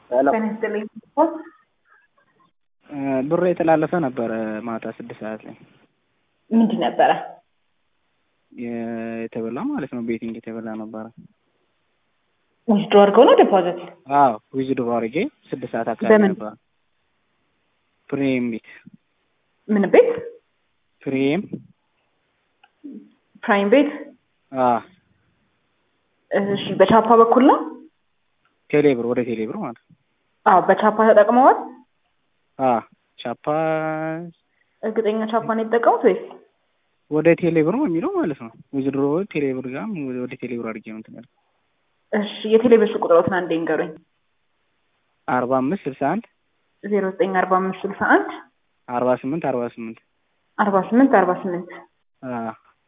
ጤና ይስጥልኝ። ብሩ የተላለፈ ነበረ ማታ ስድስት ሰዓት ላይ ምንድን ነበረ? የተበላ ማለት ነው። ቤቲንግ የተበላ ነበረ። ዊዝድሮ አድርገው ነው ዲፖዚት? አዎ ዊዝድሮ አድርጌ ስድስት ሰዓት አካባቢ በምን? ነበረ። ፕሪሚየም ቤት ምን ቤት? ፕሪሚየም ፕራይም ቤት። አዎ እሺ፣ በቻፓ በኩል ነው? ቴሌብር ወደ ቴሌብር ማለት ነው። አዎ፣ በቻፓ ተጠቅመዋል። አዎ ቻፓ እርግጠኛ ቻፓ ነው የተጠቀሙት ወይስ? ወደ ቴሌብር ነው የሚለው ማለት ነው። ዊዝድሮ ቴሌብር ጋር ወደ ቴሌብር አድርጌ ነው እንትን ያልኩት። እሺ፣ የቴሌብር ስልክ ቁጥሮትን አንዴ ንገሩኝ። አርባ አምስት ስልሳ አንድ ዜሮ ዘጠኝ አርባ አምስት ስልሳ አንድ አርባ ስምንት አርባ ስምንት አርባ ስምንት አርባ ስምንት አዎ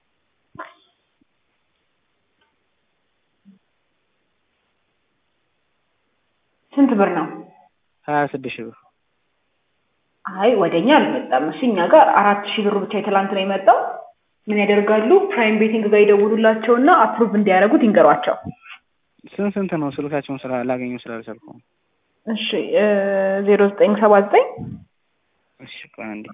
ስንት ብር ነው? ሀያ ስድስት ሺህ ብር አይ ወደኛ አልመጣም። እሺ እኛ ጋር አራት ሺህ ብር ብቻ የትላንት ነው የመጣው። ምን ያደርጋሉ? ፕራይም ቤቲንግ ጋር ይደውሉላቸውና አፕሩቭ እንዲያደርጉት ይንገሯቸው። ስንት ስንት ነው? ስልካቸውን ስራ ላገኘው ስላልቻልኩ ነው። እሺ ዜሮ ዘጠኝ ሰባ ዘጠኝ እሺ ቆይ አንዴ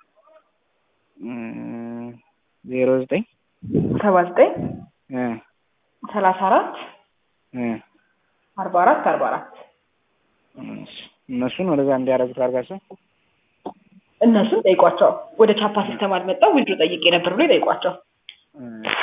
ዜሮ ዘጠኝ ሰባ ዘጠኝ እ ሰላሳ አራት እ አርባ አራት አርባ አራት እሺ እነሱን ወደዛ እንዲያደርጉት አድርጋቸው። እነሱን ጠይቋቸው። ወደ ቻፓ ሲስተም አልመጣም ዊድሮ ጠይቄ ነበር ብሎ ይጠይቋቸው። እ